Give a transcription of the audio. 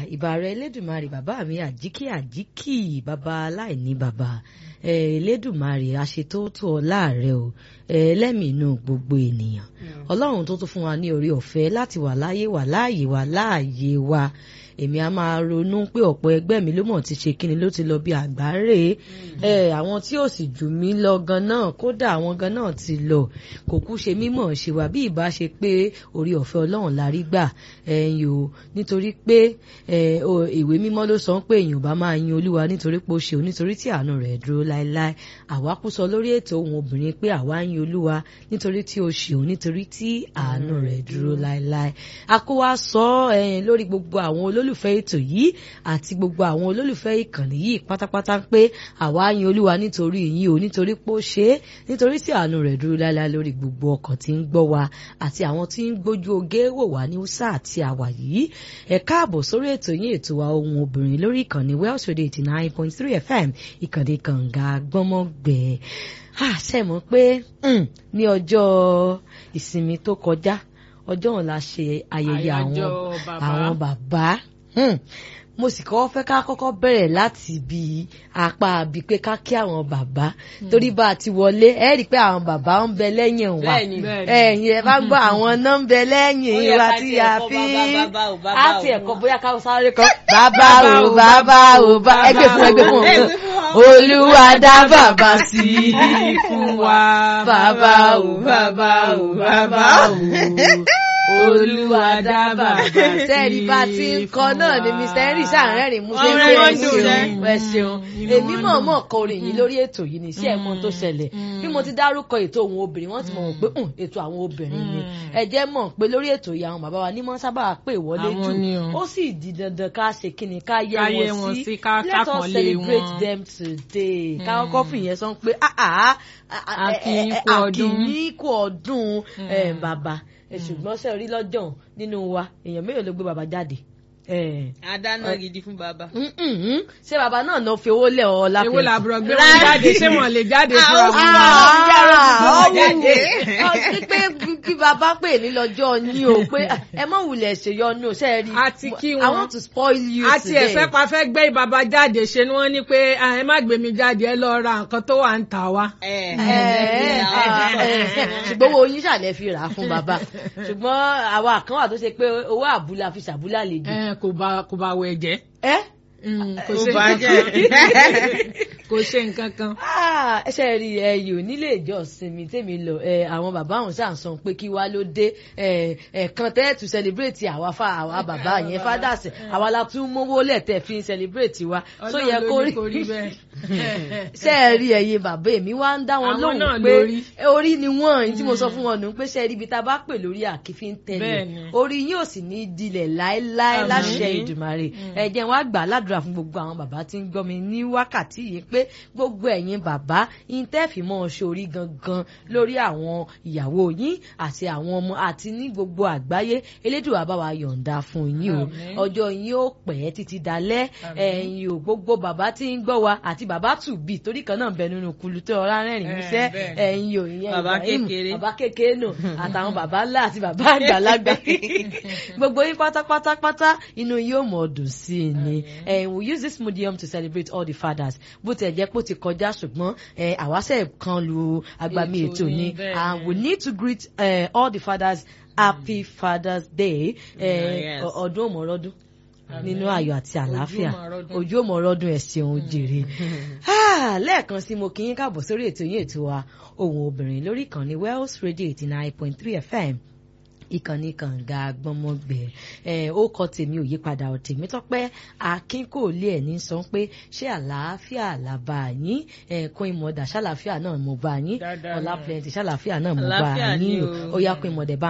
ìbà rẹ elédùnmarè bàbá mi àjíkì àjíkì bàbá aláìní bàbá elédùnmarè àṣetótó ọlá rẹ o ẹlẹ́mìí inú gbogbo ènìyàn ọlọ́run tó tún fún wa ní orí ọ̀fẹ́ láti wà láyé wà láàyè wà láàyè wa èmi a máa ronú pé ọ̀pọ̀ ẹgbẹ́ mi ló mọ̀ ti ṣe kíni ló ti lọ bí àgbáre ẹ àwọn tí ò sì jù mí lọ gan náà kódà àwọn gan náà ti lọ kò kú ṣe mímọ̀ ṣe wá bí ìbá ṣe pé orí ọ̀fẹ́ ọlọ́run la rí gbà ẹ̀yìn o nítorí pé ìwé mímọ́ ló sọ pé èèyàn bá máa yin olúwa nítorí pé ó ṣe o nítorí tí àánú rẹ̀ dúró láéláé àwa kú sọ lórí ètò ohun obìnrin pé àwa yin olúwa nítorí tí ó ṣe o nítorí tí àánú rẹ̀ dúró láéláé a kó wa sọ lórí gbogbo àwọn olólùfẹ́ olólùfẹ́ ètò yìí àti gbogbo àwọn olólùfẹ́ ìkànnì yìí pátápátá pé àwa yin olúwa nítorí yín o nítorí pé ó ṣe é nítorí tí àánú rẹ̀ dúró láéláé lórí gbogbo ọkàn tí ń gbọ́ wa àti àwọn tí ń gbójú oge wò wá ní usa àti àwà yìí ẹ káàbọ̀ sórí ètò yín ètò wa ohun obìnrin lórí ìkànnì Welsh Radio eighty nine point three FM ìkànnì kànga gbọ́mọgbẹ́ àṣẹ mọ̀ pé ní ọjọ́ ìsinmi tó kọjá ọjọ́ òun la ṣe ayẹyẹ àwọn àwọn bàbá mo sì kọ́ fẹ́ ká kọ́kọ́ bẹ̀rẹ̀ láti ibi apá bíi pé ká kí àwọn bàbá torí bá a ti wọlé ẹ rí i pé àwọn bàbá ń bẹ lẹ́yìn wa ẹ̀yìn ẹ bá gbọ́ àwọn náà ń bẹ lẹ́yìn wa tí a fi á ti ẹ̀kọ́ bóyá ká sáré kan bàbá o bàbá o bá ẹgbẹ́ fún ẹgbẹ́ fún olúwa dá bàbá sí i fún wa bàbá o bàbá o bàbá o olúwa dá bàbá sẹ́ẹ̀rì bá ti ń kọ náà ni mr henry sàárẹ̀rìn mú ṣe pé ẹ ṣeun ẹ ṣeun èmi mọ̀ mọ̀ kọ orin yìí lórí ètò yìí ní sí ẹ̀mọ́ tó ṣẹlẹ̀ bí mo ti dárúkọ ètò àwọn obìnrin wọ́n ti mọ̀ pé ètò àwọn obìnrin ni ẹ jẹ́ mọ̀ pé lórí ètò yìí àwọn bàbá wa ní mọ́ sábà pè wọlé jù ó sì di dandan ká ṣe kí ni ká yẹ wọn sí let us celebrate them today ká kọ́kọ́ fìyẹn sọ pé àkìníkù ọdún bàbá ṣùgbọ́n ṣe rí lọ́jọ́ nínú wa èèyàn mélòó ló gbé bàbá jáde. àdáná gidi fún bàbá. ṣé bàbá náà náà fi owó lẹ̀ ọ́ lápẹ̀. èwo làbúrò gbé wọn jáde ṣé wọn lè jáde fún wa. ọ̀hún pé kí bàbá pè ní lọ́jọ́ ní o pé ẹ mọ̀ wulẹ̀ ṣèyọnu ṣe rí. àti kí wọn I want to spoil you today. àti ẹ̀fẹ́ pa fẹ́ gbé bàbá jáde ṣe ni wọ́n ní pé ẹ má gbé mi jáde ẹ lọ ra nǹkan tó wà ń tà wá. ṣùgbọ́n owó yín ṣàlẹ̀ fi rà á fún bàbá ṣùgbọ́n àwa kan wà tó ṣe pé owó àbúlà fi ṣàbúlà lè dùn. kò bá kò bá wẹ̀ jẹ́. ẹ kò ó ṣe bàjẹ́. kò ṣe nǹkan kan. ẹsẹ̀ rí ẹyọ nílé ìjọsìn mi tèmi lọ àwọn bàbá àwọn ṣáà sọ pé kí wá ló dé ẹ̀ẹ̀kan tẹ́ to celebrate àwa fa àwa bàbá yẹn fathers àwa la tún mówó lẹ́tẹ̀ fi celebrate wa tó yẹ kó Ọlọ́run ló ní kó rí rí bẹ́ẹ̀. ṣe é rí ẹyin bàbá èmi wá ń dá wọn Àwọn lóhùn náà pé lórí. orí ni wọn èyí tí mo sọ fún wọn nù pé ṣe é rí ibi tá a bá pè lórí àkífín tẹlẹ Bẹ́ẹ̀ni. orí yóò sì ní dilẹ̀ láéláé Àmín. láṣẹ ìdùmarè ẹ jẹ́ wá gbà á ládùúrà fún gbogbo àwọn bàbá tí ń gbọ́ mi ní wákàtí yìí pé gbogbo ẹ̀yin bàbá intẹ́fì mọ́ ṣorí gangan lórí àwọn ìyàwó yín àti àwọn ọmọ àti ní gbogbo àgbáyé elédùà bá wa yọ̀ǹda fún yín o Àmín. ọjọ́ yín ó pẹ́ títí dalẹ́ Àmín. ẹ̀yin ò gbogbo bàbá tí ń gbọ́ wa àti bàbá tùbí torí kan náà ń bẹ nínú kulu tó ọ̀rá rẹ́rìn Eh, músẹ́ bẹ́ẹ̀. ẹ̀yin ò ìyẹn Bàbá Ibrahim, kékeré. bàbá kékeré nù àtàwọn bàbá ńlá àti bàbá àgbàlagbà gbogbo yín pátápátápátá inú yóò mọ̀ dùn sí i ni Eh, we use this medium to celebrate all the fathers bó tiẹ̀ jẹ́ pé ó ti kọjá ṣùgbọ́n eh, àwáṣẹ̀ kan lu agbami Ètò ètò ni, ni bẹ́ẹ̀ and ni. we need to greet eh, all the fathers happy father's day eh, yes. ọ- ọdún òmòrọ́dún nínú ayọ̀ àti àlàáfíà Ojú ò mọ̀ ọrọ́dún. ojú òmòrọ́dún ẹ̀ ṣeun jèrè Ah, lẹ́ẹ̀kan sí mo kí yín káàbọ̀ sórí ètò yín ètò wa ohùn obìnrin lórí ìkànnì Wells Radio eighty nine point three FM ìkànnì kànga gbọmọgbẹ ẹ ó kọ tèmi ò yípadà ò tèmi tọpẹ akin kò lé ẹ ní sọ pé ṣé àlàáfíà làbà yín ẹ kún ìmọ̀dà ṣàlàáfíà náà mo bá yín Dáadáa ọlá náà. plenty ṣàlàáfíà náà mo bá Àlàáfíà ni yín o. ó yá kún ìmọ̀dà bá